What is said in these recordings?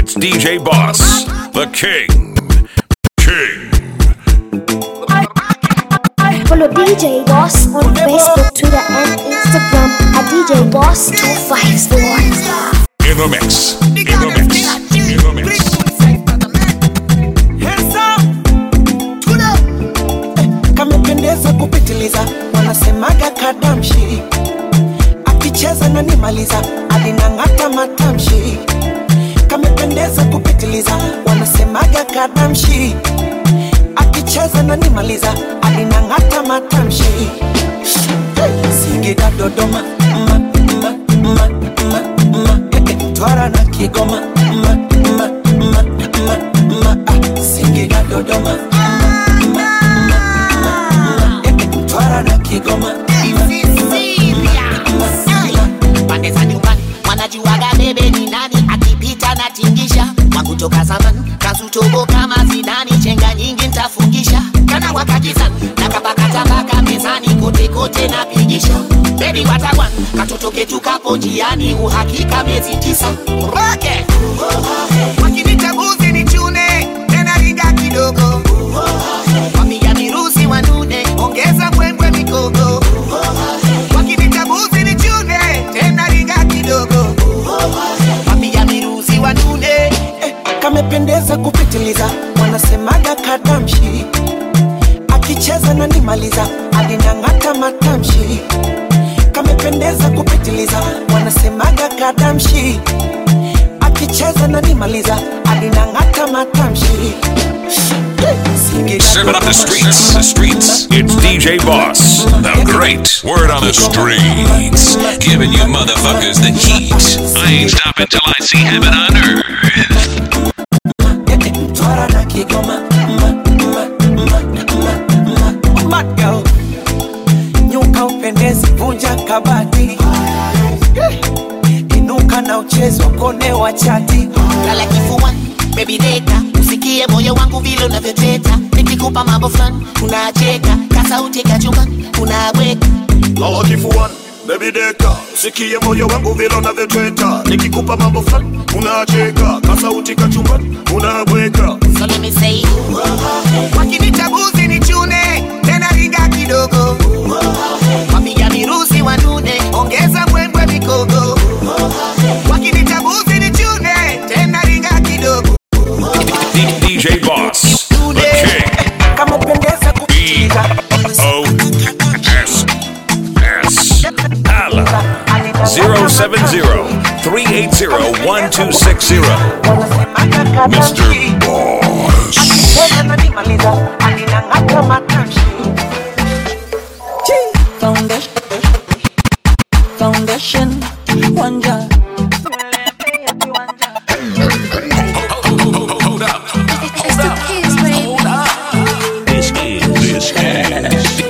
It's DJ Boss, the King. King. Follow DJ Boss on Facebook, Twitter, and Instagram at DJ Boss 254. In the mix. In the mix. In the mix. kamependeza kupitiliza, wanasemaga kadamshi, akicheza na nimaliza, alinang'ata matamshi. Kamependeza kupitiliza, wanasemaga kadamshi, akicheza na nimaliza, alinang'ata matamshi. Singida, Dodoma, ma, ma, ma, ma, ma, eh, eh, Twara na Kigoma, ma, ma, ma, ma, ma, ah, Singida, Dodoma, ma, ma, Twara na Kigoma pande za nyumbani wanajuaga bebe ni nani akipita na tingisha wangu toka zamani kazutobo kama zidani chenga nyingi ntafungisha kana wakakizani na kapakatabaka mezani kote kote napigisha bebi watawan katoto ketu kapo njiani uhakika miezi tisa roke wakinitabuzi ni chune tena ringa kidogo wapiga mirusi wanune ongeza mbwembwe mikogo wakinitabuzi ni chune tena ringa kidogo wapiga mirusi wanune eh, kamependeza kupitiliza, wanasemaga kadamshi, akicheza na nimaliza, alinang'ata matamshi. Kamependeza kupitiliza, wanasemaga kadamshi, akicheza na nimaliza, alinang'ata matamshi. Singida, Serving up the Dodoma, streets. The streets. It's DJ Boss, the great. Word on the streets. Giving you motherfuckers the heat. I ain't stopping till I see heaven on earth. Twara na Kigoma ma, ma, ma, ma, ma. Mad girl. Nyuka upendezi vunja kabati Inuka na uchezo kone wa chati lala kifuani baby deka usikie moyo wangu vile unavyoteta nikikupa mambo fulani unacheka kasauti kachumbani unabweka lala kifuani bebi deka sikie moyo wangu vile unavyotweta nikikupa mambo fulani unacheka kasauti kachumbani unabweka so let me say wakinitabuzi ni chune tena ringa kidogo wapiga mirusi wanune ongeza mbwembwe mikogo wakinitabuzi ni chune tena ringa kidogo D- DJ Boss, the King. Kamependeza kupitiliza O S S. Hala. 070 380 1260. Wanasemaga Mr. kadamshi Boss. Akicheza na nimaliza, alinang'ata matamshi Foundation, foundation, wanja. This is this is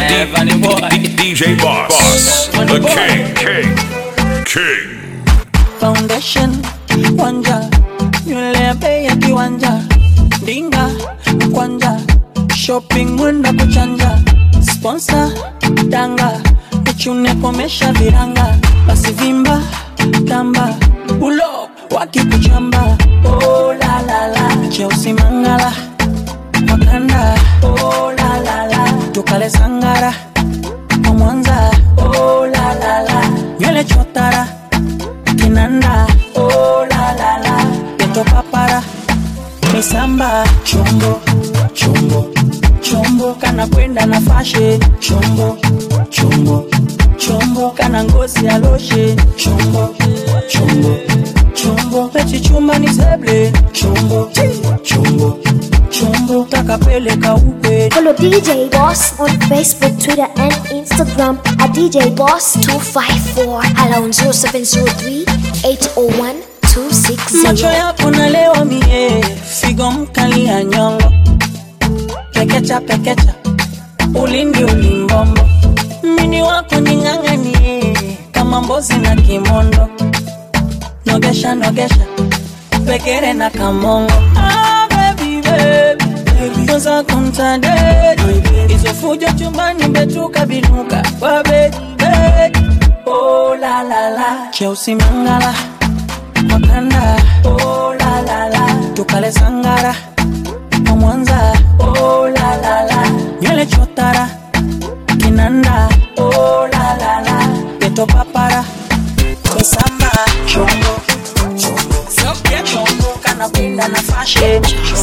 DJ Boss, Boss, the King, King, King. Foundation, wanja. Nywele ya bei ya kiwanja. Dinga, kwanja. Shopping mwenda kuchanja. Sponsor, danga. Nichune komesha viranga. Basi vimba, tamba. Ulo, wakikuchamba. Oh la la la. Cheusi mangala. Makanda. Oh la la la. Tukale sangara. Kwa Mwanza. Oh la la la. Nywele chotara kinanda oh la la la peto papara misamba chombo chombo chombo kana kwenda na fashe chombo chombo chombo kana ngozi ya loshe chombo chombo chombo pechi chuma ni seble chombo chombo chombo takapeleka ukwe Follow DJ Boss on Facebook, Twitter, and Instagram at DJ Boss 254. Hello on 0703 801 macho 260. yako nalewa mie figo mkali ya nyongo pekecha pekecha ulindi ulimbombo mini wako ning'ang'anie kama mbozi na kimondo nogesha nogesha pekere na kamongo ah, baby, baby. Kwanza kumtadedi hizo fujo chumbani betuka binuka kwa bedi bedi oh, la la la cheusi mangala makanda oh, la la kale sangara wa Mwanza oh, la, la, la. nywele chotara kinanda oh, la, la, la. geto papara misamba chongo Sokya chongo kana kwenda na fashion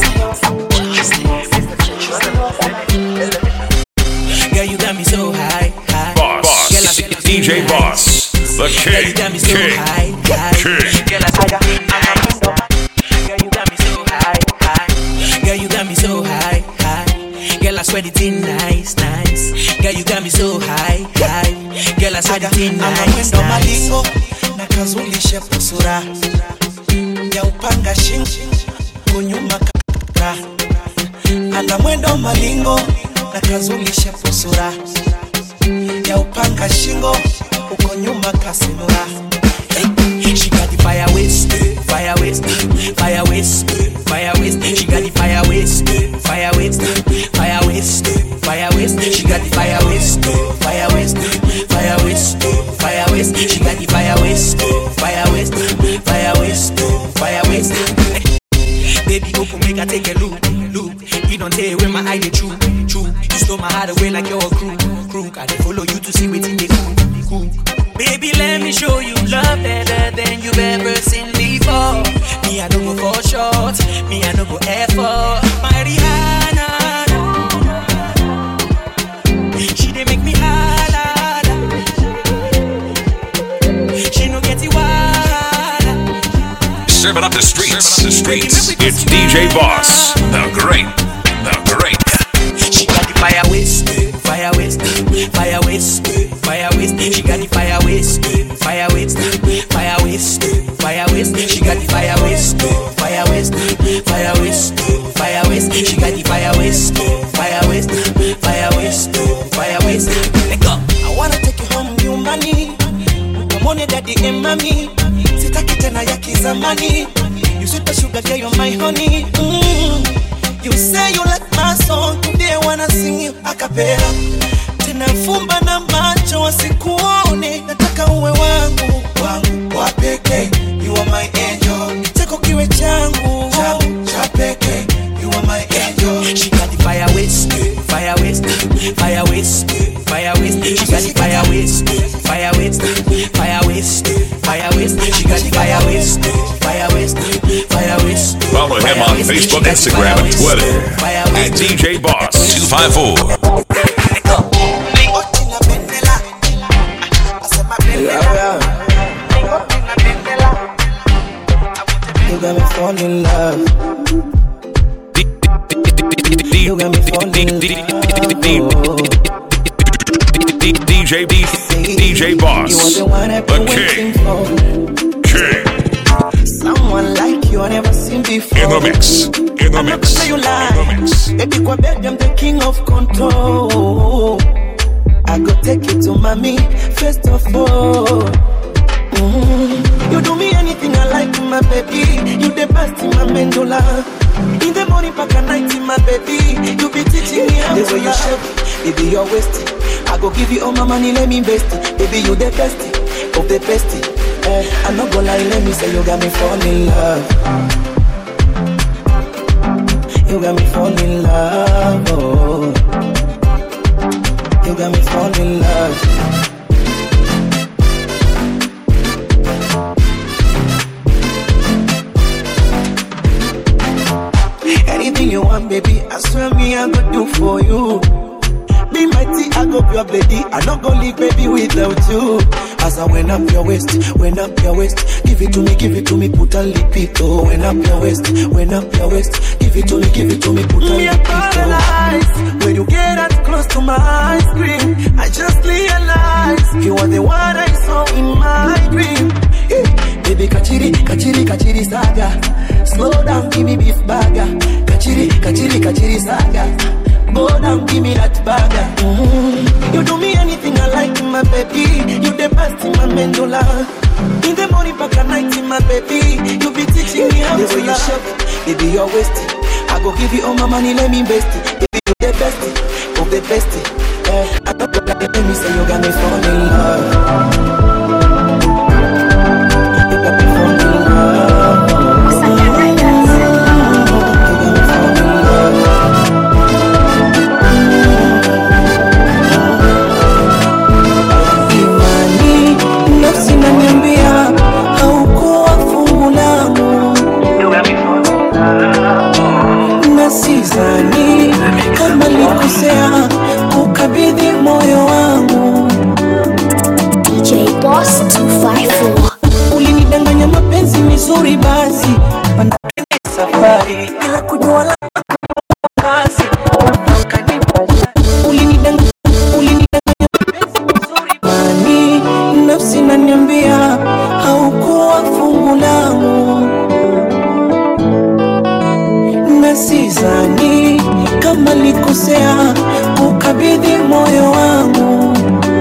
Girl, you got me so high, high. Boss. Girl, I- DJ Boss. The Girl, you King. got me so King. high, high. King. Girl, I Girl, you got me so high, high. Girl, you got me so high, high. Girl, I swear it in nice, nice. Girl, you got me so high, high. Girl, I swear it in nice, anamwendo nice. malingo na kazulishe pusura ya upanga shingo kunyuma kara ana mwendo malingo na kazulishe pusura ya upanga shingo uko nyuma kasinura She got the fire waste, fire waste, fire waste, fire waste. She got the fire waste, fire waste, fire waste, fire waste. She got the fire waste, fire waste, fire waste, fire waste. She got the fire waste, fire waste, fire waste, fire waste. Baby, open make I take a look, look. You don't tell where my eye they true, true. You stole my heart away like you're a crew, crew. I dey follow you to see what in the cool, cool. Baby, let me show you love better than you've ever seen before. Me, I don't go for short. Me, I don't go effort. My Rihanna, she dey make me holla. She no get it wild. Serving up the streets. The streets. It's DJ Boss. The great. The great. She got the fire waste, fire waste, fire waste, fire waste. She got the fire waste, fire waste, fire waste, fire waste. She got the fire waste, fire waste, fire waste, fire waste. She got the fire waste, fire waste, fire waste, fire waste. Let go. I wanna take you home nyumbani kamone daddy and mommy sitaki tena ya kizamani you sweet but sugar girl you're my honey mm. you say you like my song today I wanna sing you a cappella tena fumba na macho wasikuone nataka uwe wangu wangu wa pekee you are my angel cheko kiwe changu changu cha pekee you are my angel She got the fire waste, fire waste, fire waste, fire waste. She got the fire waste, fire waste, fire waste, fire waste. She got the fire waste, fire waste, fire waste. Follow him on Facebook, Instagram, and Twitter at DJ Boss 254. Oti na bendela. Asema bendela. Oti na bendela. You got me fall in love. You got me fall in love. DJ B, DJ You are Boss, the one I've been the waiting king, for. king, Someone like you I never seen before. in the mix, in the I'm not mix, gonna say you in lie. the mix. Baby, kwa bed, I'm the king of control. I go take you to mommy, first of all. Mhm. You do me anything I like, my baby. You the best in my mandula. In the morning, back at night, my baby. You be teaching me how The to way you love. shape Baby, you're wasting. I go give you all my money, let me invest it. Baby, you the best of the best. Eh, I'm not gonna lie, let me say you got me fall in love. You got me fall in love. Oh. You got me fall in love. Anything you want, baby, I swear me I go do for you. Be mighty, I go pure lady. I not go leave baby without you. As I went up your waist, went up your waist. Give it to me, give it to me, put a lip it oh. Went up your waist, went up your waist. Give it to me, give it to me, put a lip it oh. When you get that close to my ice cream, I just realized you are the one I saw in my dream. Eh, Baby, kachiri, kachiri, kachiri saga. Slow down, give me beef burger. Kachiri, kachiri, kachiri saga. Go down, give me that burger. Mhm. You do me anything I like, my baby. You the best in my mandula. In the morning, back at night, my baby. You be teaching me how The to way you love. shape Baby, you're wasting. I go give you all my money, let me invest it. Baby, you the best of the best. Eh, I don't go like let me say you got me fall in love. You got me fall in love. 254 ulinidanganya mapenzi mizuri basi panda safari bila kujua la kazi ukanipasha ulinidanganya ulinidanganya mapenzi mizuri mani nafsi naniambia haukuwa fungu langu na sizani kama likosea ukabidhi moyo wangu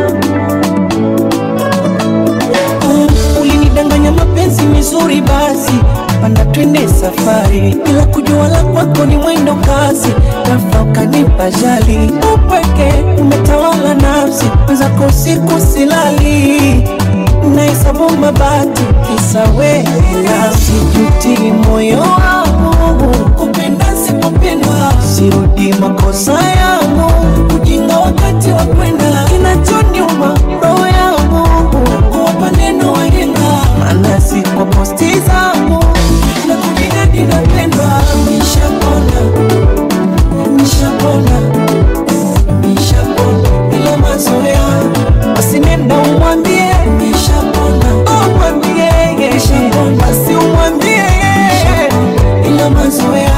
Mm, ulinidanganya mapenzi mizuri basi panda twende safari bila kujua la kwako ni mwendo kasi ghafla ukanipa jali upweke umetawala nafsi wenzako siku silali nahesabu mabati kisa wela sijuti moyo wangu kupenda sipopendwa sirudi makosa yangu ujinga wakati wa kwenda kinachoniuma roho yangu kuwapa neno wahenga maana si kwa posti zangu na kujinadi napendwa nishapona nishapona nishapona bila mazoea basi nenda umwambie nishapona umwambie nishapona basi umwambie bila mazoea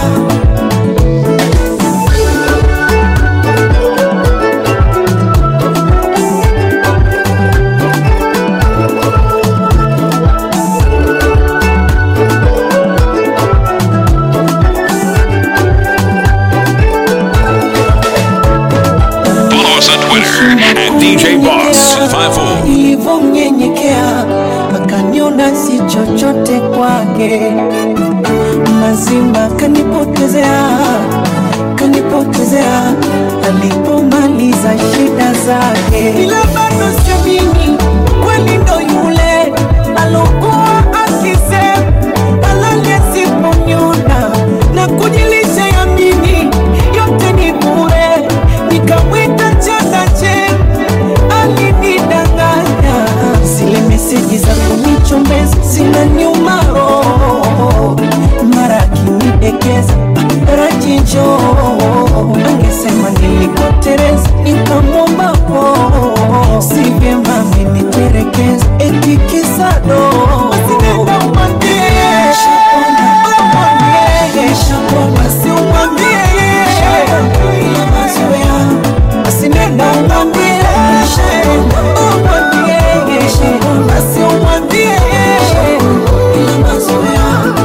Follow us on Twitter at DJ Boss 54. nilivyomnyenyekea akaniona si chochote kwake, mazima kanipotezea, kanipotezea alipomaliza shida zake, ila bado siamini kweli ndo yule alokuwa akisema halali asiponiona na kujilisha yamini yote ni bure, nikamwita chakache alinidanganya zile meseji za kunichombeza zina nyuma roho mara akinidekeza rajijo angesema nilikotereza nikamwomba po si vyema ameniterekeza eti kisado Usinenda umwambie. Umwambie. Basi umwambie. Ila mazoea. Basi nenda umwambie. Umwambie. Basi umwambie. Ila mazoea.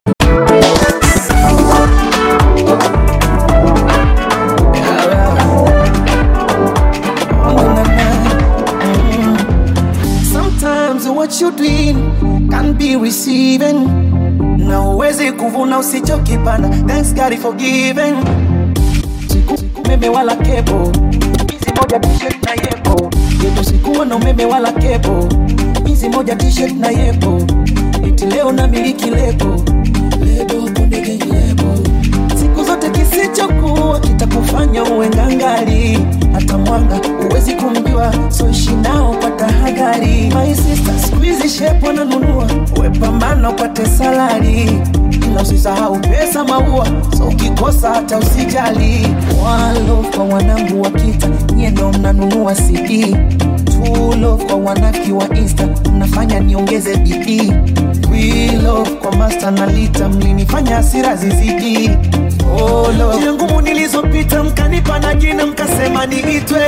Sometimes what you doing can be receiving. Na uwezi kuvuna usichokipanda. Thanks God for giving. Siku umeme wala kebo, hizi moja t-shirt na yepo. Yetu sikuwa na umeme wala kebo, hizi moja t-shirt na yepo. Eti leo na miliki lebo, lebo kunde gengi lebo. Siku zote kisichokuwa kitakufanya uwe ngangari, hata mwanga uwezi kumjua, so ishi nao kwa tahadhari. My sister, siku hizi shepu wananunua, we pambana upate salari, ila usisahau pesa maua, so ukikosa hata usijali. One love kwa wanangu wa kita, nyie ndo mnanunua CD. True love kwa wanaki wa Insta, mnafanya niongeze bidii. We love kwa master na lita, mlinifanya hasira zizidi. Oh, love. Njia ngumu nilizopita mkanipa na jina mkasema niitwe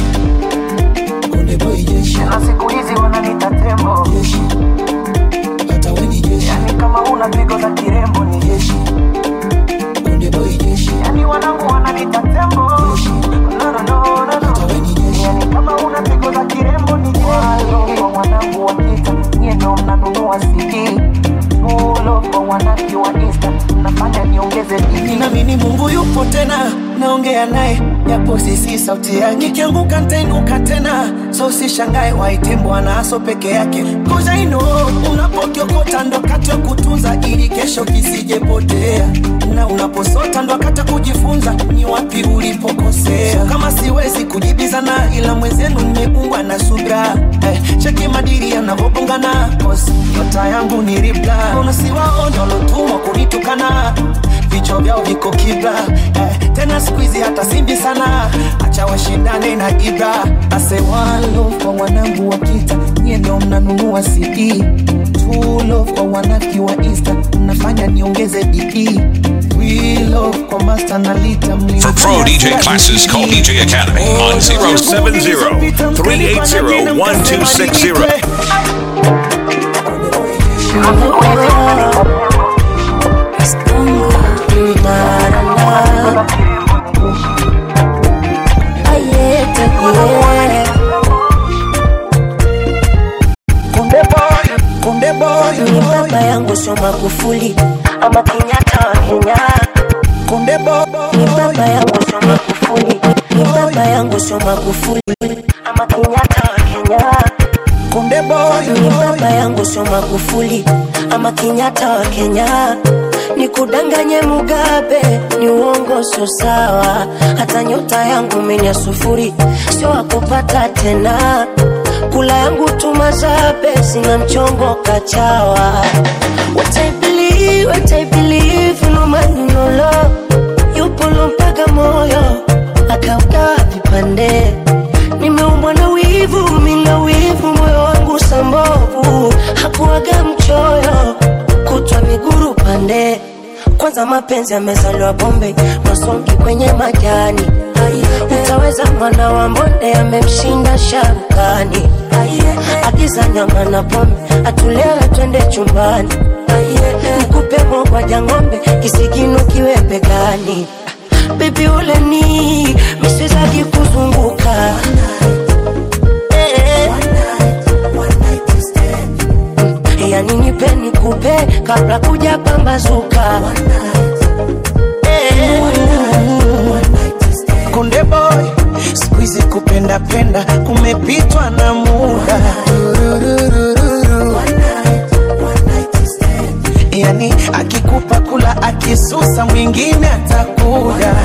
Konde boy jeshi. Na siku hizi wananiita tembo jeshi. Hata we ni jeshi. Yani kama una pigo za kirembo ni jeshi. Konde boy jeshi. Yani wanangu wananiita tembo jeshi. No, no, no, no, no. Hata we ni jeshi. Yani kama una pigo za kirembo ni jeshi. Walo kwa wanangu wa kita, nyie ndo mnanunua CD. Tulo kwa wanaki wa Insta, mnafanya niongeze bidii. Ninaamini Mungu yupo tena, naongea naye japo sisi sauti yake. Nikianguka nitainuka tena, so usishangae waite Bwana aso peke yake. Cause I know unapokiokota ndo wakati wa kutunza ili kesho kisijepotea, na unaposota ndo wakati wa kujifunza ni wapi ulipokosea. So kama siwezi kujibizana, ila mwenzenu nimeungwa na subra eh, cheki madiri yanavyobongana, cause nyota yangu ni ribla. Unasiwaona walotumwa kunitukana vichwa vyao viko kibla eh, tena mbona siku hizi hata simbi sana acha washindane na ibra ase one love kwa wanangu wa kita nyie ndio mnanunua cd True love kwa wanaki wa insta mnafanya niongeze bidii We love kwa master na lita For pro DJ classes, call DJ Academy on 070 380 1260. Konde boy, konde boy, ni baba yangu sio Magufuli ama Kenyatta wa Kenya. konde boy, Ni baba yangu sio Magufuli, ni baba yangu sio Magufuli ama Kenyatta wa Kenya. konde boy, Ni baba yangu sio Magufuli ama Kenyatta wa Kenya. Nikudanganye Mugabe ni uongo, sio sawa. Hata nyota yangu mimi ya sufuri, sio wakupata tena. Kula yangu tumazabe, sina mchongo kachawa. What I believe, what I believe, no man no love. Yupo mpaka moyo akaugawa vipande nimeumbwa na wivu, mina wivu, moyo wangu sambovu, hakuwaga mchoyo, kutwa miguru pande. Kwanza mapenzi yamezaliwa bombe, masongi kwenye majani. Utaweza mwana wa mbonde amemshinda sharukani. Agiza nyama na pombe, atulewe twende chumbani. Nikupe mogwaja ng'ombe, kisigino kiwe begani. Baby ule ni miswezaki kuzunguka Eh. yani nipe nikupe kabla kuja pambazuka Eh. konde boy, siku hizi kupenda penda kumepitwa na muda. Yani akikupa kula akisusa mwingine atakuja.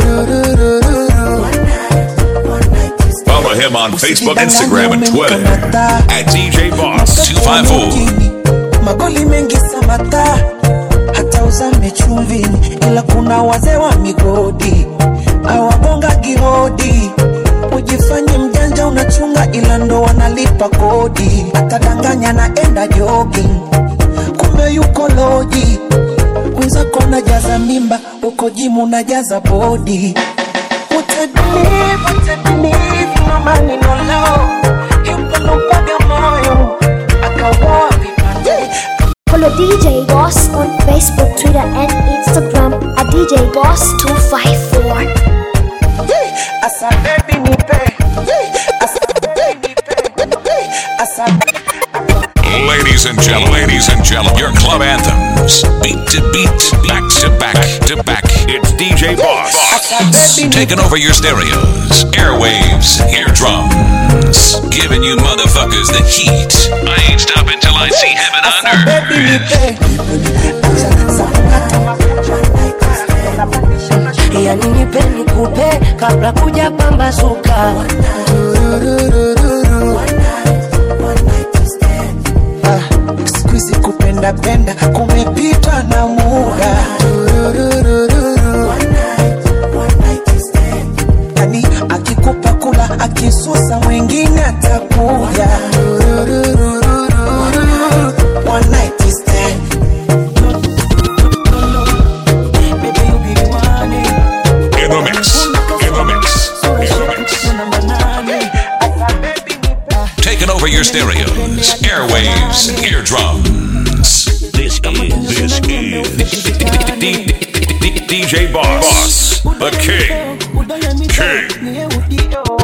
Follow him on Facebook, Instagram, and Twitter at DJ Boss 254. Mjini, magoli mengi samata hata uzame chumvini, ila kuna wazee wa migodi awagonga gihodi. Ujifanye mjanja unachunga, ila ndo wanalipa kodi. Atadanganya naenda jogging, kumbe yuko loji. Wenzako najaza mimba, uko jimu najaza bodi. What I believe, what I believe, no money, no love. Yupo lompaga moyo, akawoa vipande. Follow DJ Boss on Facebook, Twitter, and Instagram at DJ Boss 254. Asa baby nipe, asa baby nipe, asa Ladies and gentlemen, ladies and gentlemen, your club anthems. Beat to beat, back to back to back. It's DJ Boss. Taking over your stereos, airwaves, eardrums. Giving you motherfuckers the heat. I ain't stopping till I see heaven on baby earth. nipe. Acha sakata makucha. yani nipe nikupe kabla kuja pambazuka Ah, siku hizi kupenda penda kumepitwa na muda. Yani akikupa kula akisusa mwingine atakuja. One night stand. Baby, you be the one, eh. In the mix, in the mix, in the mix. Number nine, eh. Asa baby nipe. Taking over your stereos, airwaves, eardrums. This is, this is DJ Boss, Boss, the King. King.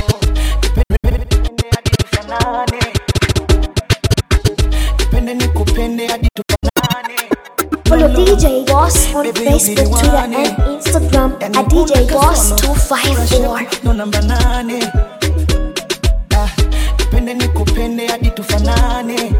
Follow DJ Boss on Facebook, Twitter, and Instagram at DJ Boss 254. no namba nane Ah, nipende nikupende hadi tufanane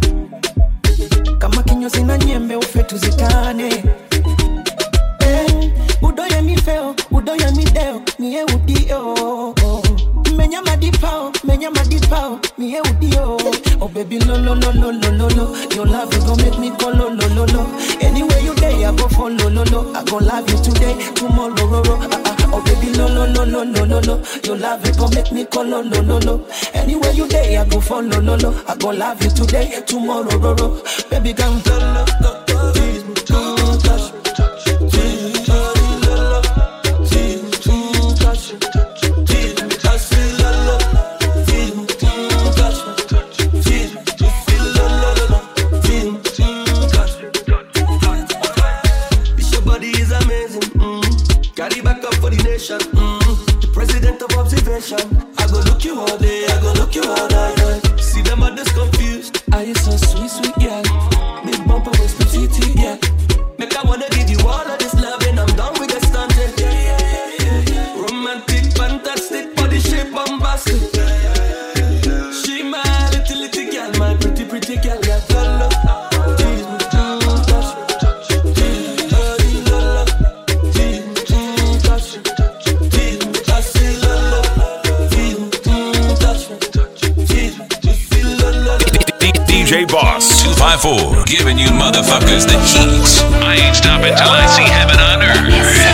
kama kinyozi na nyembe ufe tuzikane eh, udoye mifeo udoye mideo mie udio menya madipao menya madipao mie udio oh baby lo lo lo lo lo lo lo your love you go make me go lo lo lo lo anywhere you day I go follow lo lo I go gon' love you today, tomorrow, ro, ro. Uh, uh, oh baby, no, no, no, no, no, no, no. Your love it gon' make me call, no, no, no, no. Anywhere you day, I go follow, no, no. I gon' love you today, tomorrow, ro, ro. Baby, come, come, love, go, go, tease me, come, touch me, tease me, touch me, la, la. Tease me, come, touch me, tease me, touch me, la, la. Tease me, come, touch me, tease me, tease me, la, la, la, la. Tease me, come, touch me. This your body is amazing. Mm. Carry back up for the nation. Mm. The president of observation. I go look you all day. I go look you all night. See them others confused. Are you so sweet, sweet girl? Big bumper with petite, yeah. Make I wanna give you all of this love and I'm done with the stunting. Romantic, fantastic, body shape bombastic. She my little little girl, my pretty pretty girl, yeah. Love, love. Tease me, mm, touch me. Tease me, dirty, love, love. Tease me, mm, touch me. Tease me, I say love, love. Tease me, mm, touch me. Tease me, just feel love, love. DJ Boss 254, giving you motherfuckers the heat. I ain't stopping till I see heaven on earth.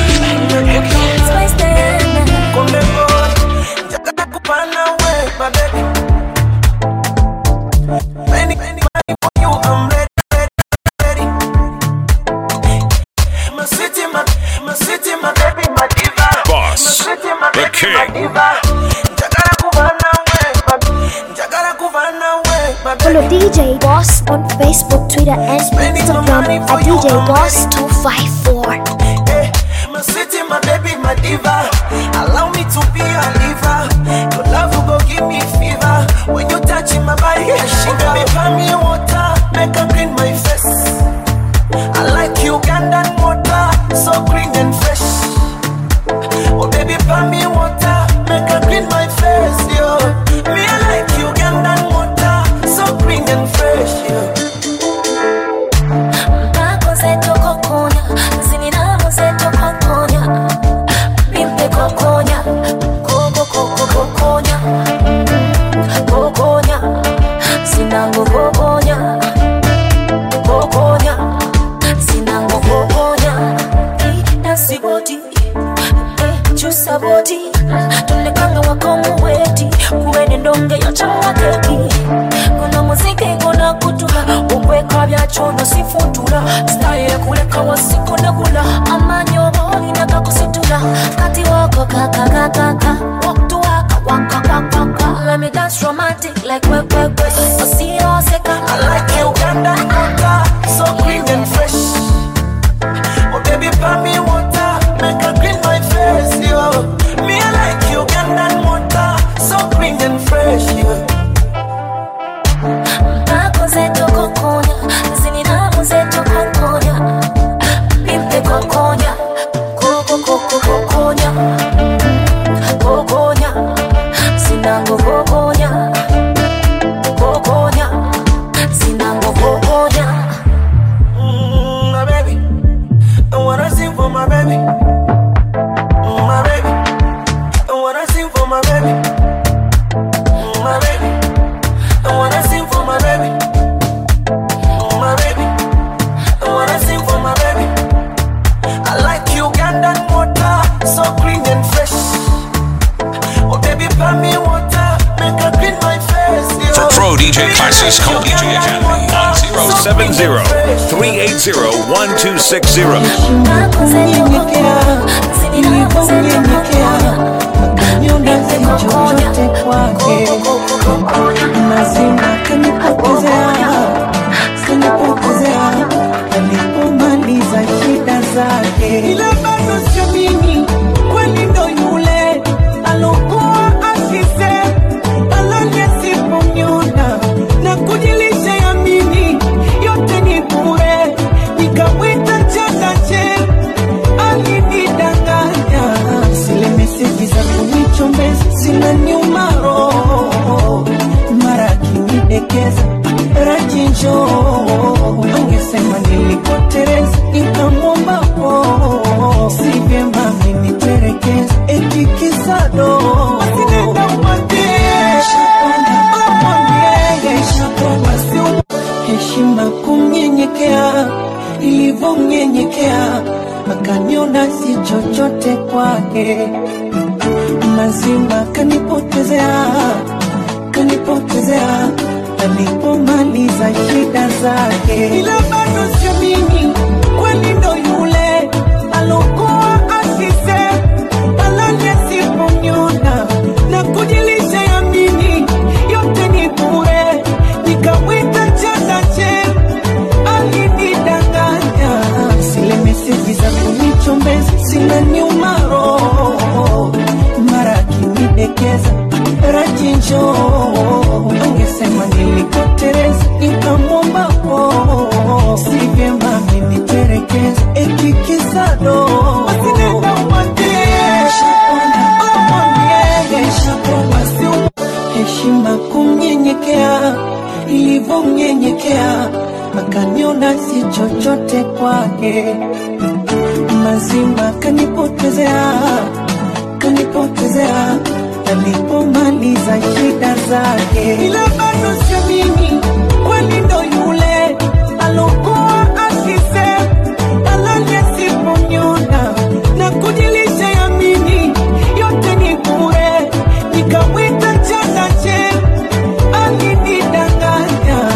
Come on, jaka kupana we, my baby. Many, many, many for you, I'm ready, ready, ready. My city, my, my city, my baby, my diva. Boss, my city, my the baby, king. my diva. Jaka kupana we, my, jaka kupana we, my Follow baby. DJ Boss on Facebook, Twitter, and Instagram at DJ Boss 254. Eh, my city, my baby, my diva. Allow me to be a liver. Your love will go give me fever. When you touch my body, I shiver. Baby, pour me water, make her clean my face. I like Ugandan water, so green and fresh. Oh baby, pour me water, make her clean my face, yo. Me I like Ugandan water, so green and fresh, yo. saboti tulekanga wakomuweti kuwene ndonge yocangakeki guno muziki guna kutula okweka byacono sifutula style kuleka wasikunagula amanyi oba olina gakusitula kati wako kakakakaka walk to waka waka waka waka let me dance romantic like we we we osiyoseka I like Ugandan water, so green and fresh. Oh baby, pour me water, make her clean my face, yo. Me I like Ugandan water, so green and fresh, yo. nakoze tokokonya zininamuze tokokonya pimpe kokonya kokokokokonya kokonya sinango kokonya kokonya sinango kokonya Mm, my baby, I wanna sing for my baby. Mm, my baby, I wanna sing for my baby. Mm, my baby, I wanna sing for my baby. Mm, my baby, I wanna sing for my baby. I like Ugandan water, so green and fresh. Oh baby, pour me water, make her clean my face. yo. For pro DJ classes, call DJ Academy on 070 380 1260. nakoze tokokonya zininamuze tokokonya pimpe kokonya kokokokokonya Lazima kanipotezea, kanipotezea alipomaliza shida zake, ila bado siamini kweli ndo yule alokuwa afise alali asiponiona na kujilisha yamini yote ni bure, nikamwita chakache alinidanganya, zile meseji za kunichombeza zinaniuma roho, mara akinidekeza rajinjo, angesema nilikotereza, nikamwomba po, si vyema ameniterekeza, eti kisado asinenda umwambie umwambie basi heshima kumnyenyekea ili nilivyomnyenyekea akaniona si chochote kwake, mazima kanipotezea, kanipotezea alipomaliza shida zake, ila bado siamini kweli ndo yule alokuwa asise alali asiponiona na kujilisha yamini yote ni bure, nikamwita chandache alinidanganya zile meseji za kunichombeza sina nyuma roho mara akinidekeza rajinjo angesema nilikotereza nikamwomba po si vyema miniterekeza ekikisado asinenda umwambie umwambie heshima kumnyenyekea ilivyomnyenyekea akaniona si chochote kwake, mazima kanipotezea, kanipotezea alipomaliza shida zake, ila bado siamini kweli ndo yule alokuwa akise alali asiponiona na kujilisha yamini yote ni bure, nikamwita chandache alinidanganya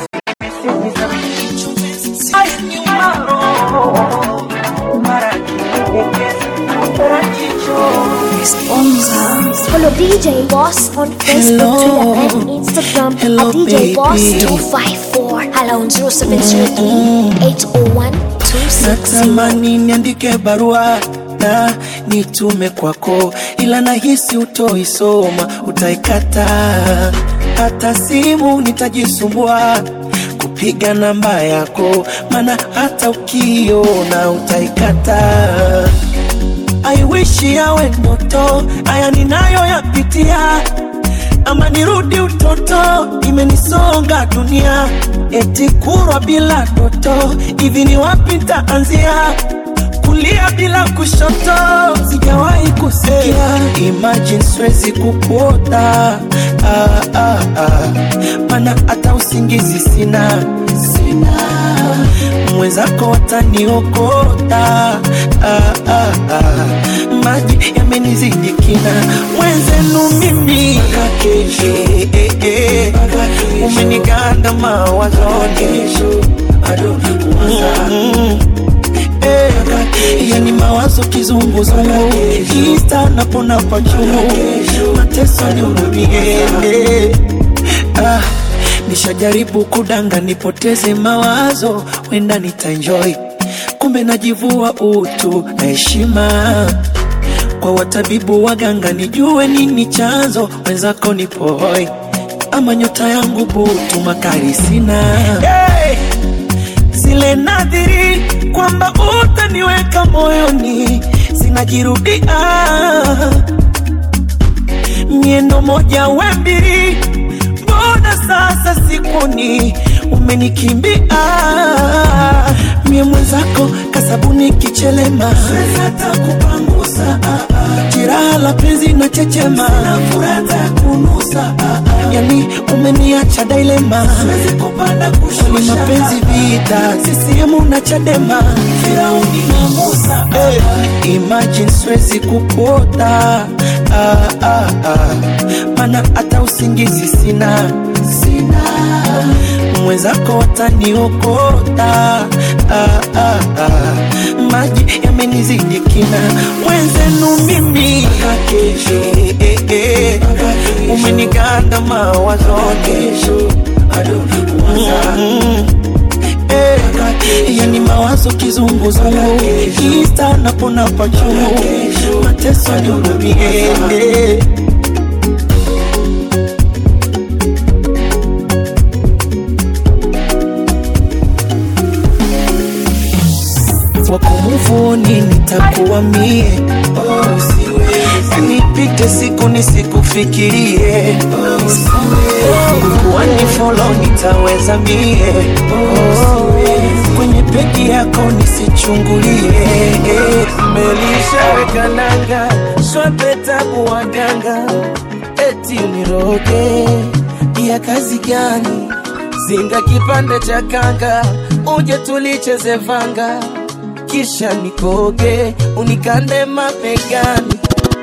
Follow DJ Boss on Facebook, Hello. Twitter, and Instagram Hello, at DJ Boss baby. 254. Hello on 0703 801 260. natamani niandike barua na nitume kwako, ila nahisi utoisoma, utaikata. Hata simu nitajisumbua kupiga namba yako, maana hata ukiona utaikata. I wish yawe ndoto, haya ninayoyapitia ama nirudi utoto, imenisonga dunia, eti kurwa bila toto, hivi ni wapi nitaanzia? Kulia bila kushoto, sijawahi kusikia. Imagine siwezi kukuota ah, ah, ah. Mana hata usingizi sina, sina mwenzako wataniokota ah, ah, ah. maji yamenizidi kina mwenzenu mimi eh, eh, eh. umeniganda mawazoni Mm, eh. yani mawazo kizunguzungu ista napona kwa juu mateso nihurumie eh. ah, nishajaribu kudanga nipoteze mawazo wenda nitaenjoy kumbe najivua utu na heshima kwa watabibu waganga nijue nini chanzo wenzako nipohoi ama nyota yangu butu makari sina hey! zile nadhiri kwamba utaniweka moyoni zinajirudia miendo moja we mbili mbona sasa sikuni umenikimbia mie mwenzako kasabuni kichelema hata kupangusa jiraha la penzi na chechema furata kunusa yani umeniacha dailema ni mapenzi vita sisiemu na chadema firauni na musa hey. imagine siwezi kupota ah, ah, ah. mana hata usingizi sina sina mwenzako wataniokota ah, ah, ah. maji yamenizidi kina mwenzenu mimi eh, eh, eh. umeniganda mawazoni Mm, eh. yani mawazo kizunguzungu ista napona pachuu mateso nihurumie eh. wakumuvuni nitakuwa mie oh, nipite siku nisikufikirie kuwa ni folo nitaweza mie oh, kwenye pegi yako nisichungulie melishaweka nanga swapetabu waganga eti uniroge ya kazi gani zinga kipande cha kanga uje tulicheze vanga kisha nikoge unikande mapegani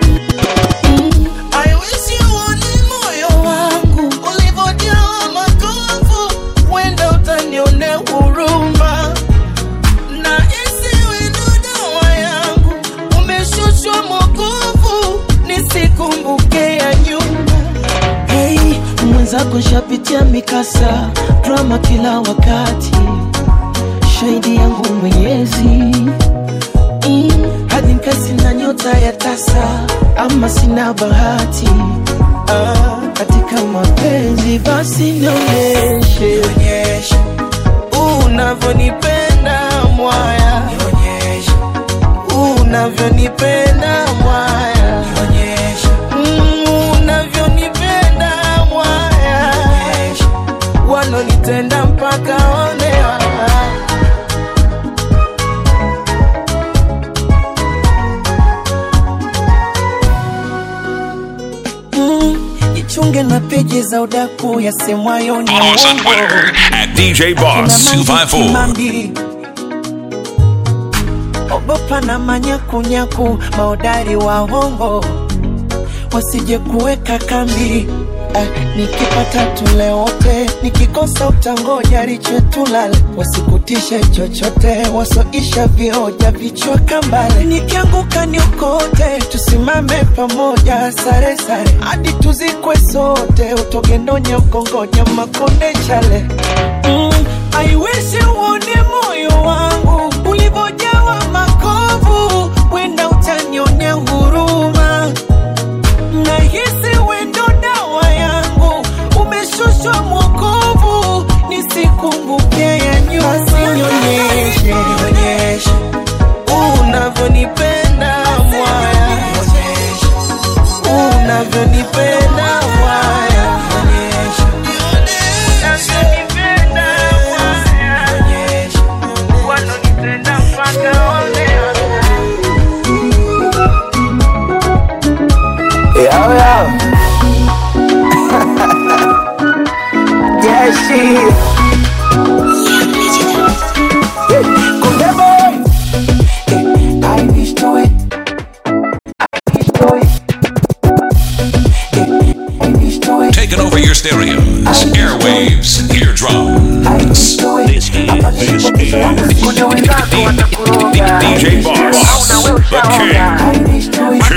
I wish you uone moyo wangu ulivyojawa makovu, wenda utanionea huruma na isiwe ndo dawa yangu, umeshushwa mokovu nisikumbuke ya nyuma. Hey, mwenzako shapitia mikasa drama kila wakati, shahidi yangu Mwenyezi mm, hadi nkasi na nyota ya tasa ama sina bahati ah, katika mapenzi basi nionyeshe unavyonipenda mwaya unavyonipenda mwaya Mm, unavyonipenda mwaya walonitenda mpaka onewa Mm, jichunge na peji za udaku yasemwayo ni Follow us on uongo. Twitter at DJ Boss 254. Kimambi. Ogopa na manyakunyaku maodari wa hongo wasije kuweka kambi eh, nikipata tule wote nikikosa utangoja riche tulale wasikutishe chochote wasoisha vioja vichwa kambale nikianguka niokote tusimame pamoja sare sare hadi tuzikwe sote utogendonya ukongonya makonde chale mm, I wish uone moyo wangu ulivyojawa makovu, wenda utanionea huruma. Nahisi wendo dawa yangu, umeshushwa mwokovu, nisikumbuke ya nyuma. Nionyeshe, nionyeshe unavyonipenda mwaya, unavyonipenda mwaya, unavyonipenda mwaya, wanonipenda mpaka olewa. Yo, yo. yeah, she. Kunde boy. Eh, I wish to it. I wish to it. Eh, I wish to it. Taking over your stereos, airwaves, eardrums. This is DJ Boss, the king. I wish to it.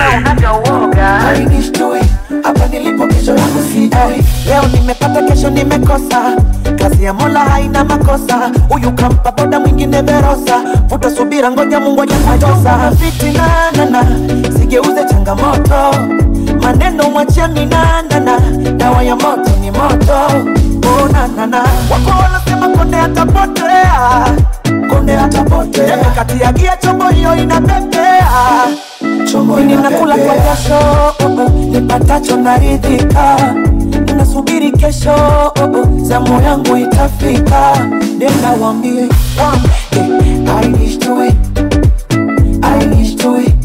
I wish to it. Hapa nilipo kesho yangu sijui. Leo nimepata kesho nimekosa kazi ya mola haina makosa huyu kampa boda mwingine verosa vuta subira ngoja mungu ajatosa fitina nana sigeuze changamoto maneno mwachia minanana dawa ya moto ni moto onanana wako wanasema konde atapotea konde atapotea kati ya gia chombo hiyo inapepea chombo ninakula kwa jasho oh, oh, nipatacho naridhika nasubiri kesho oh, oh, zamu yangu itafika nenda wambie wambie I wish to it I wish to it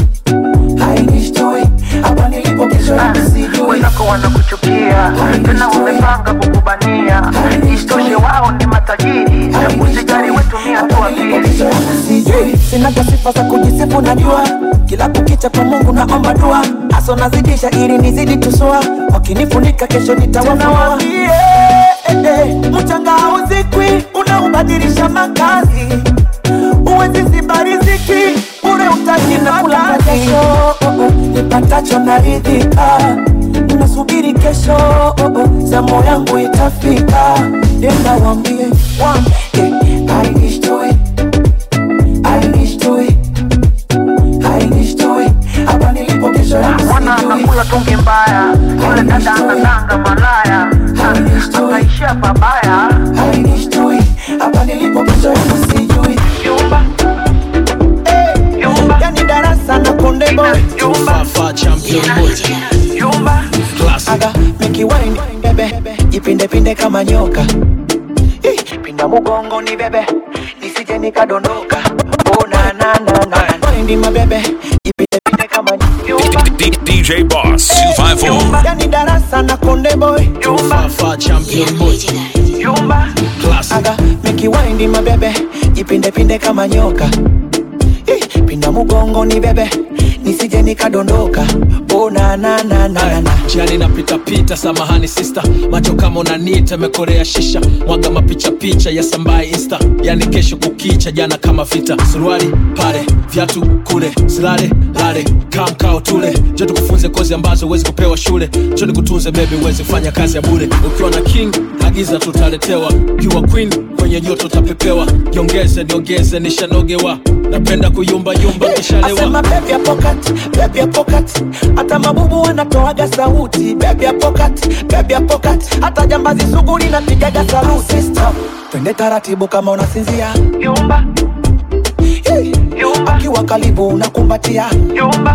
I wish to it hapa nilipo kesho yangu sijui wenzako wanakuchukia tena wamepanga kukubania isitoshe wao ni matajiri usijali wetumia tu akili sijui sinaga sifa za kujisifu najua kila kukicha kwa mungu naomba dua haso nazidisha ili nizidi tusua wakinifunika kesho nitawafunuawaambie mchanga hauzikwi unaubadilisha makazi uwezi ziba riziki ure utajinakula kesho nipatacho naridhika nasubiri kesho oh, oh, zamu yangu itafika nenda wambie wambie I wish to it I wish to it I wish to it hapa nilipo kesho yangu mwana sijui. anakula tungi mbaya yule dada anadanga malaya akaishia pabaya I wish to it hapa nilipo kesho yangu sijui yumba yumba yani darasa na konde boy yumba yumba aga make wine bebe jipinde pinde kama nyoka Ih, pinda mugongo ni bebe nisije nikadondoka oh na na na na wine mabebe jipinde pinde kama nyoka D- D- DJ Boss 254. yani darasa na konde boy yumba yumba bebi mabebe jipindepinde kama nyoka Eh, pinda mugongo ni bebe nisije nikadondoka oh, na, na, na, na, na, na. jiani napitapita samahani sista macho kama unanita mekorea shisha mwaga mapichapicha ya sambaye insta yani kesho kukicha jana kama vita suruali pale vyatu kule silale lale kamkao tule jo tukufunze kozi ambazo huwezi kupewa shule jo nikutunze bebi uwezi kufanya kazi ya bure ukiwa na king agiza tutaletewa ukiwa queen kwenye joto utapepewa jiongeze niongeze nishanogewa napenda kuyumbayumba kishalewa Asema baby ya pocket, baby ya pocket. Hata mabubu wanatoaga sauti baby ya pocket, baby ya pocket. Hata jambazi sugu linapigaga saluti Stop. Twende taratibu kama unasinzia Yumba Yumba Akiwa karibu unakumbatia Yumba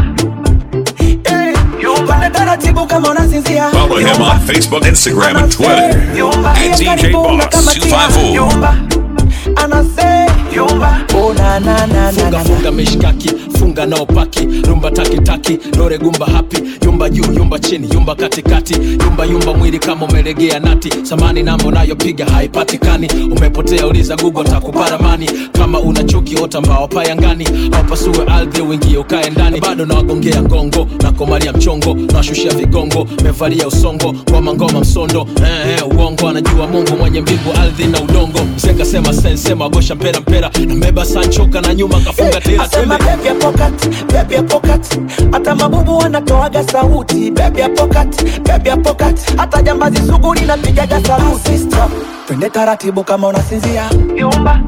Twende taratibu kama unasinzia Follow him on Facebook, Instagram, and Twitter at DJ Boss 254. Yumba Anase Yumba Oh na na na na funga na funga mishkaki funga nao paki rumba takitaki lore gumba hapi yumba juu yumba chini yumba katikati yumba yumba mwili kama umelegea nati samani namba unayopiga haipatikani umepotea uliza google takuparamani kama una chuki ota mbao payangani au pasue ardhi uingie ukae ndani bado nawagongea ngongo nakomalia mchongo nawashushia vigongo mevalia usongo ngoma ngoma msondo eh, eh, uongo anajua mungu mwenye mbingu ardhi na udongo mzenga sema sensema agosha mpera mpera nambeba sanchoka na nyuma kafunga tela Asema twende baby ya pocket, baby ya pocket. Hata mabubu wanatoaga sauti baby ya pocket, baby ya pocket. Hata jambazi sugu linapigaga saluti Stop. Twende taratibu kama unasinzia Yumba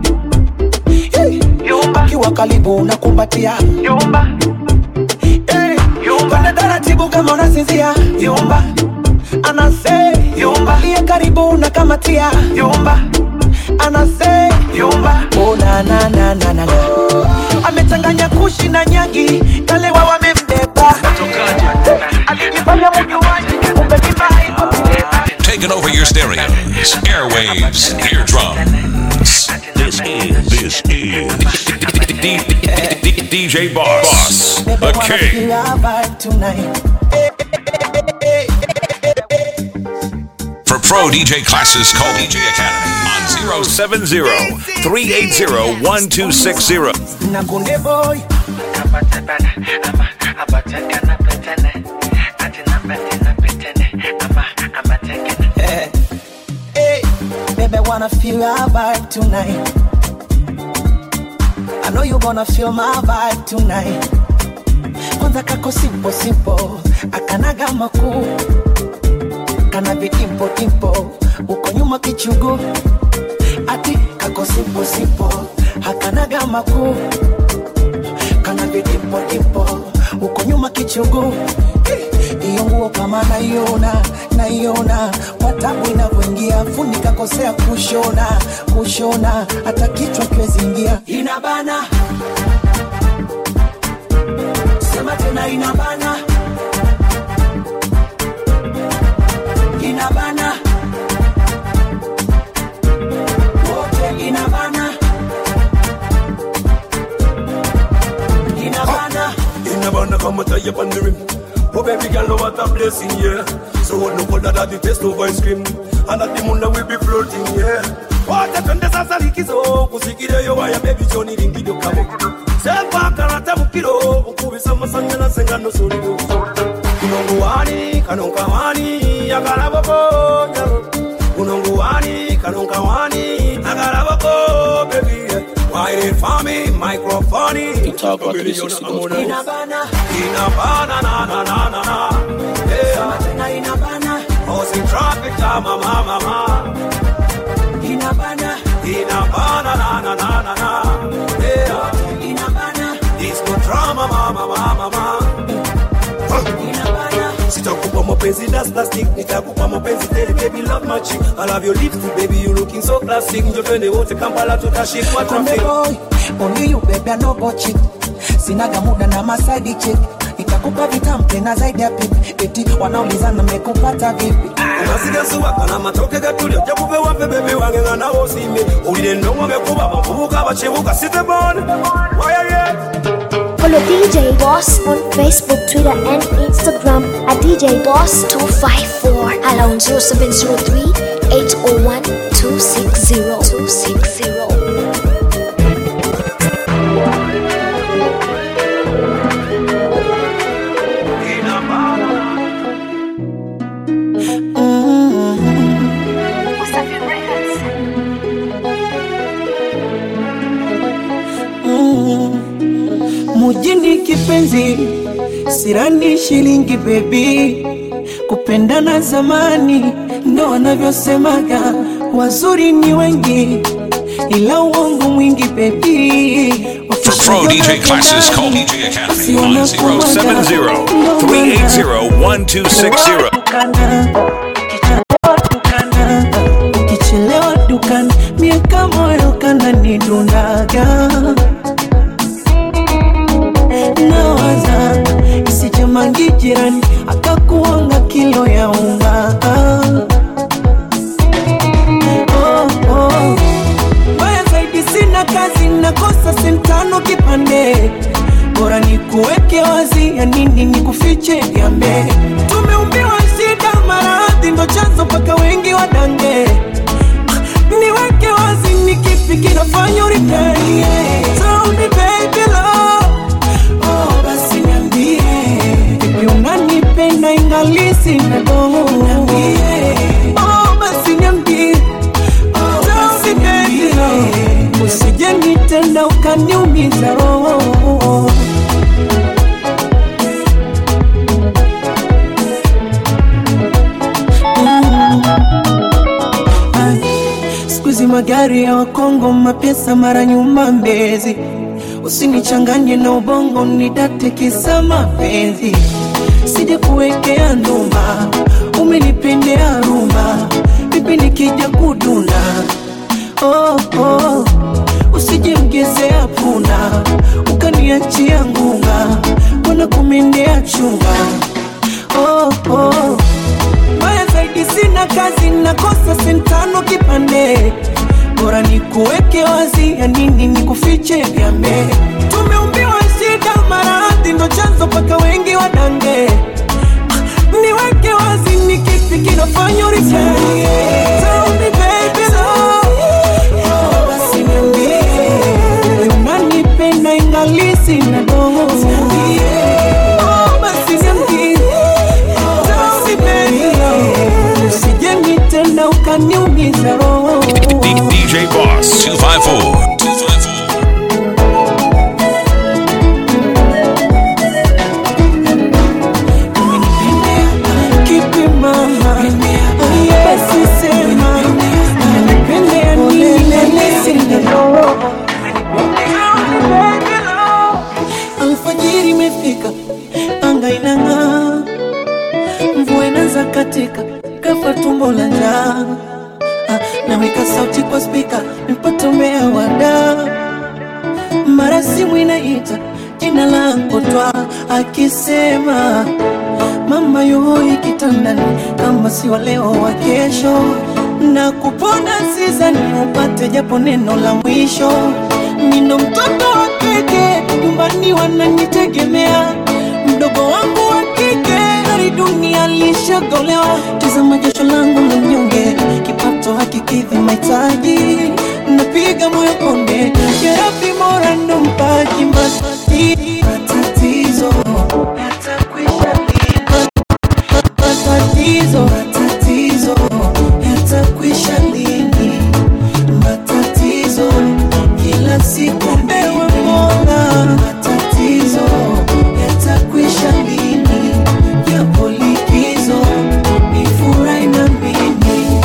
Yumba Akiwa karibu unakumbatia Yumba Yumba Twende taratibu kama unasinzia Yumba Anase Yumba Liye karibu unakamatia Yumba Anase Yumba Oh na na na na na na Amechanganya kushi na nyagi Kalewa wamembeba Alijifanya mjuaji Kumbe kibaya Taking over your stereos, airwaves, eardrums. This is, this is DJ Boss, Boss Baby, the wanna King. feel our vibe tonight For pro DJ classes, call DJ Academy on 070 380 1260. Na kunde boy Eh, eh, Baby, I wanna feel our vibe tonight. I know you gonna feel my vibe tonight. Kwanza kako simple simple, akanaga makuu, kana vitimpo timpo, uko nyuma kichugu, ati kako simple simple, hakanaga makuu, kana vitimpo timpo, uko nyuma kichugu. Iyo nguo kama naiona naiona kwa tabu inavyoingia, funika kosea kushona kushona, hata kichwa kiwezi ingia, inabana sema tena, inabana inabana wote, inabana inabana Inabana kama taya on the rim. Oh baby girl, what a blessing, yeah. So what no colder than the taste of ice cream. And at the moon will be floating, yeah. Wacha twende sasa likizo kusikile yo waya baby Johnny ringido kamo Sepa karata mukiro ukubisa masanya na sengano solido Kunongo wani kanonka wani agarabo ko Kunongo wani kanonka wani agarabo ko baby yeah. Why it for me microphone You talk about 360 inabana Inabana na na na na na sema Yeah tena, inabana Causing traffic jam mama mama inabana Inabana na na na na na Yeah inabana Disco drama mama mama mama inabana Sitakupa mapenzi that's plastic Nitakupa mapenzi tele baby love magic I love your lipstick baby you looking so classic Njo twende wote Kampala tutashikwa Kumbe traffic boy, only you baby, I no go cheat. Sinaga muda na masaidi chick. Nitakupa vitamu tena zaidi ya pipi. Eti wanaulizana mmekupata vipi? amasigasuwaka n'amatoke gatulya ojja kubewa mpe bebi wange nga nawe osiimye owulire ennongoge kuba abavubuka abakibuka sitebon wayaye Follow DJ Boss on Facebook, Twitter, and Instagram at DJ Boss 254. Around 0703 801 260 260. kipenzi, sirani shilingi bebi, kupendana zamani ndo wanavyosemaga, wazuri ni wengi ila uongo mwingi bebi. For pro DJ classes, call DJ Academy on 070 380 1260. Ukichelewa dukani, miaka moyo kananidundaga nawaza isijamangi jirani akakuanga kilo ya unga oh, oh. Mbaya zaidi sina kazi, nakosa sentano kipande, bora ni kuweke wazi, ya nini ni kufiche gambe. Tumeumbiwa shida, maradhi ndo chanzo mpaka wengi wadange. Niweke wazi, ni kipi kinafanya uripei? Tell me baby love, oh basi niambie, vipi unanipenda ingali sina dogo? Niambie, oh basi niambie Tell me baby love, usije nitenda ukaniumiza roho. Mm. Ah, Siku hizi magari ya Wakongo, mapesa mara nyuma Mbezi, usinichanganye na ubongo, nidate kisa mapenzi, sije kuwekea ndumba, umenipendea rumba, vipi nikija kuduna oh, oh. Usije mgezea punda ukaniachia ngunga, mbona kumendea chunga oh, oh. Mbaya zaidi sina kazi, nakosa sentano kipande, bora ni kuweke wazi, ya nini ni kufiche vyambe. Tumeumbiwa shida, maradhi ndo chanzo mpaka wengi wadange. Niweke wazi, ni kipi kinafanya uripei? Tell me baby love, oh, basi niambie, wewe unanipenda ingali sina dogo. Oh, basi niambie, tell me baby love, usije nitenda ukaniumiza roho. DJ Boss 254. Kipi mama, basi sema, unanipendea nini? Sina roho. Alfajiri imefika, anga inang'aa, mvua inaanza katika, kafa tumbo la njaa. Ah, Naweka sauti kwa spika, nipate umea wada, mara simu inaita jina lako twa, akisema mama yuhoi kitandani, kama si wa leo wa kesho, na kupona sizani upate japo neno la mwisho. Nino mtoto wa kike, nyumbani wananitegemea, mdogo wangu wa kike gari dunia lishagolewa. Tazama jasho langu la mnyonge, kipato hakikidhi mahitaji, napiga moyo konde, jerabi mora ndo mpaji matati- matatizo yatakwisha matatizo matatizo yatakwisha lini? Matatizo kila siku ewe Mola, matatizo yatakwisha lini? Japo likizo ni furahi na mimi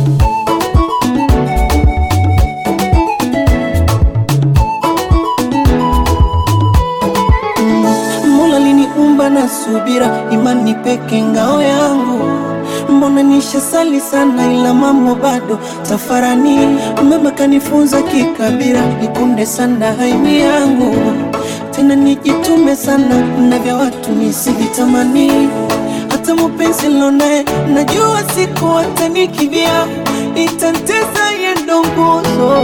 Mola liniumba na subira, imani peke ngao yangu. Mbona nishasali sana, ila mambo bado tafarani. Mama kanifunza kikabira, nikunde sana haimi yangu, tena nijitume sana na vya watu nisivitamani. Hata mupenzi lonaye najua siku atanikibia, itanteza yendo nguzo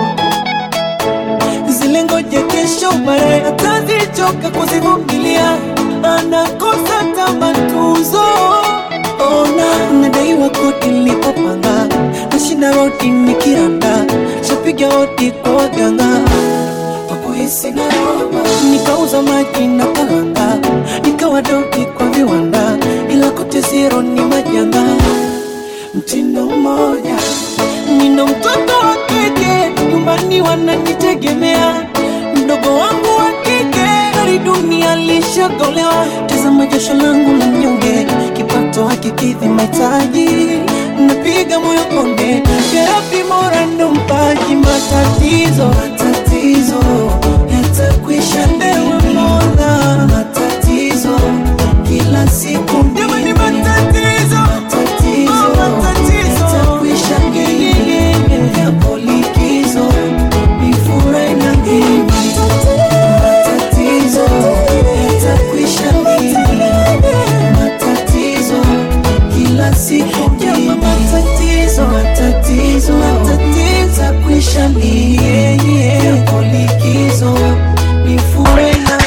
zile ngoja kesho baadaye atazichoka kuzivumilia, anakosa tamatuzo. Ona nadaiwa kodi nilipopanga, nashinda rodi nikiranda, shapiga hodi kwa waganga kwa kuhisi na roba, nikauza maji na kalanga, nikawa dogi kwa viwanda, ila kote zero ni majanga, mtindo mmoja nina mtoto wa kike nyumbani wananitegemea, mdogo wangu wa kike gari dunia lishagolewa tazama jasho langu la mnyonge kipato hakikidhi mahitaji napiga moyo konde terapi mora ndo mpaji matatizo matatizo yatakwisha ndewa mola matatizo kila siku jamani matatizo matatizo yatakwisha ngeyeye yapo likizo mifurahi na mimi matatizo yatakwisha lini matatizo kila siku jama matatizo matatizo matatizo yatakwisha lini yapo likizo mifurahi na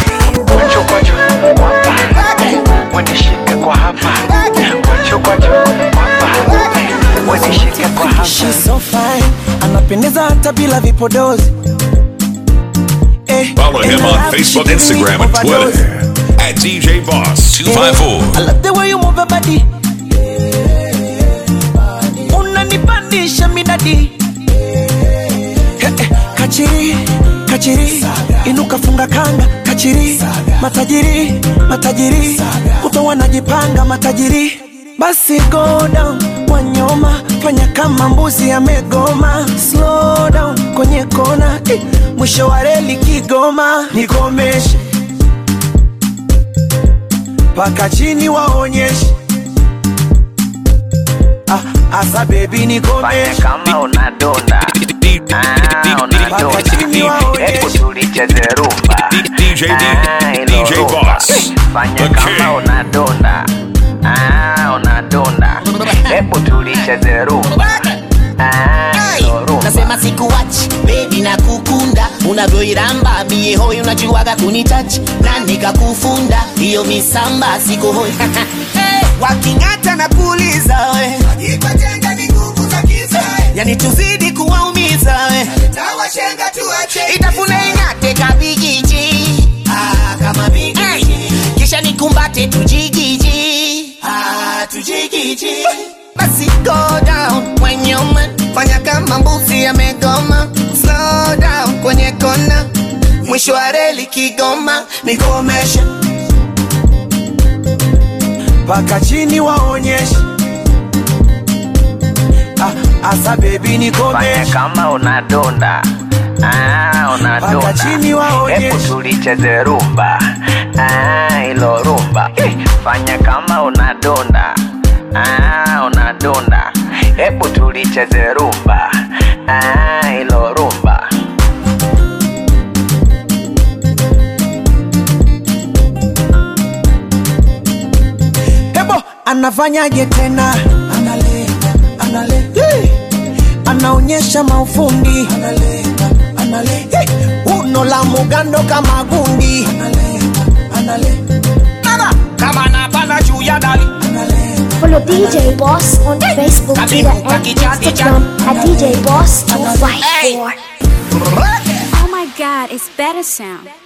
Wanishike kwa hapa Wachokocho Wanishike kwa hapa She's so fine, anapendeza hata bila vipodozi eh, Follow him and I on love Facebook, she Instagram, give and me overdose. Twitter at DJ Boss I 254. love the way you move your body. Unanipandisha midadi. Eh, eh, Kachiri, kachiri, inuka funga kanga, kachiri, matajiri, matajiri, kuto wanajipanga matajiri. Basi go down, wanyoma, fanya kama mbuzi amegoma. Slow down, kwenye kona, eh, mwisho wa reli Kigoma, nikomeshe mpaka chini waonyeshe ah, asa bebi Fanya nikomeshe kama unadonda Ah, unadonda Hebu tulicheze rumba DJ Ah, ilo DJ rumba. Boss. Fanya The kama King. unadonda Ah, unadonda Hebu tulicheze rumba Ah, ilo rumba nasema sikuwachi bebi na kukunda unavyoiramba mie hoi unajuaga kunitachi na nikakufunda hiyo misamba siko hoi hey, waking'ata na kuuliza we yani tuzidi kuwaumiza we itafuna ing'ate kabigiji ah, kama bigiji hey, kisha nikumbate tujigiji ah, tujigiji basi go down when you man fanya kama mbuzi amegoma slow down kwenye kona mwisho wa reli kigoma nikomesha mpaka chini waonyeshe ah, asa bebi Fanya nikomeshe kama unadonda Ah, Paka unadonda chini waonyeshe. Hebu tulicheze rumba Ah, ilo rumba Eh, Fanya kama unadonda Ah, unadonda Hebu tulicheze rumba Ah, ilo rumba hebo anafanyaje tena analenga analenga hey. anaonyesha maufundi analenga analenga hey. uno la mugando kama gundi analenga analenga Nana, kama napanda juu ya dali Follow DJ Boss on Facebook, Twitter, and Instagram at DJ Boss 254. Oh my god, it's better sound.